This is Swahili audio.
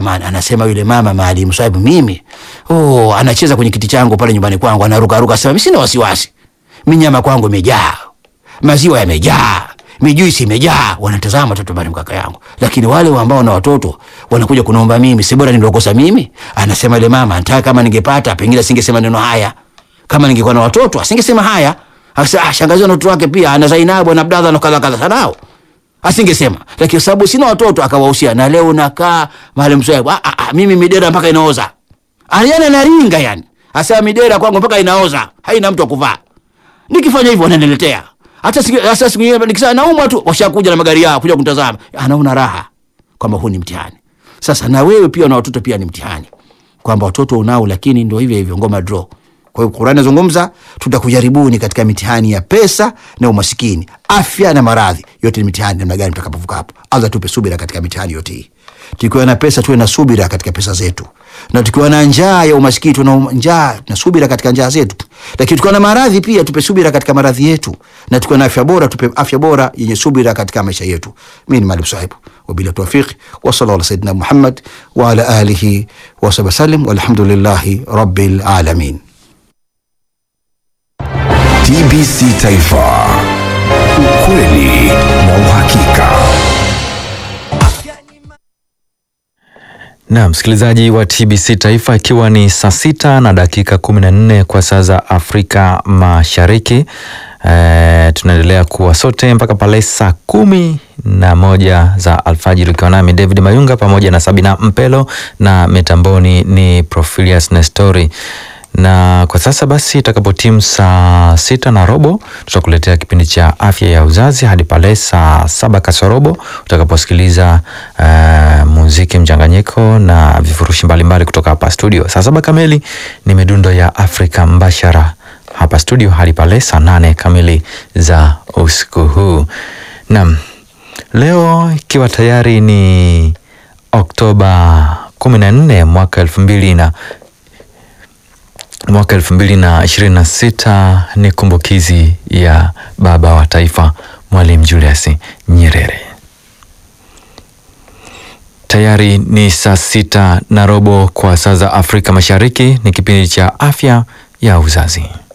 jamani, anasema yule mama Maalim Swaibu, mimi oh, anacheza kwenye kiti changu pale nyumbani kwangu, anaruka ruka, sema mimi sina wasiwasi, mimi nyama kwangu imejaa, maziwa yamejaa, mijuisi imejaa. Wanatazama watoto bali mkaka yangu, lakini wale ambao na watoto wanakuja kunaomba mimi, si bora nilokosa mimi? Anasema yule mama, nataka kama ningepata pengine singesema neno haya, kama ningekuwa na watoto asingesema haya. Asa, ah, shangazi na watoto wake pia ana Zainabu na Abdallah na kadha kadha sanao asingesema lakini sababu sina watoto akawahusia, na leo nakaa Maalim Swaibu, ah, ah, mimi midera mpaka inaoza. Aliana anaringa yani, asema midera kwangu mpaka inaoza, haina mtu akuvaa. Nikifanya hivyo wananiletea hata siku hata siku nyingine nikisema naumwa tu, washakuja na magari yao kuja kutazama, anaona raha kwamba huu ni mtihani. Sasa na wewe pia na watoto pia ni mtihani, kwamba watoto unao, lakini ndio hivyo hivyo, ngoma draw. Kwa hiyo Qur'ani inazungumza tutakujaribuni katika mitihani ya pesa na umasikini, afya na maradhi, yote ni mitihani. Namna gani tutakapovuka hapo? Allah tupe subira katika mitihani yote hii. Tukiwa na pesa tuwe na subira katika pesa zetu, na tukiwa na njaa ya umasikini tuwe na njaa na subira katika njaa zetu, lakini tukiwa na maradhi pia tupe subira katika maradhi yetu, na tukiwa na afya bora tupe afya bora yenye subira katika maisha yetu. Mimi ni Maalim Swaibu, wabila tawfiq wa sallallahu ala sayyidina Muhammad wa ala alihi wa sahbihi wasallam, walhamdulillahi rabbil alamin. TBC Taifa, ukweli na uhakika. Na msikilizaji wa TBC Taifa, ikiwa ni saa sita na dakika kumi na nne kwa saa za Afrika Mashariki. E, tunaendelea kuwa sote mpaka pale saa kumi na moja za alfajiri, ukiwa nami David Mayunga pamoja na Sabina Mpelo na mitamboni ni Profilius Nestori na kwa sasa basi, itakapotimu saa sita na robo tutakuletea kipindi cha afya ya uzazi hadi pale saa saba kasorobo utakaposikiliza uh, muziki mchanganyiko na vifurushi mbalimbali kutoka hapa studio. Saa saba kamili ni midundo ya Afrika mbashara hapa studio hadi pale saa nane kamili za usiku huu. Naam, leo ikiwa tayari ni Oktoba kumi na nne mwaka elfu mbili na mwaka elfu mbili na ishirini na sita ni kumbukizi ya baba wa taifa Mwalimu Julius Nyerere. Tayari ni saa sita na robo kwa saa za Afrika Mashariki. Ni kipindi cha afya ya uzazi.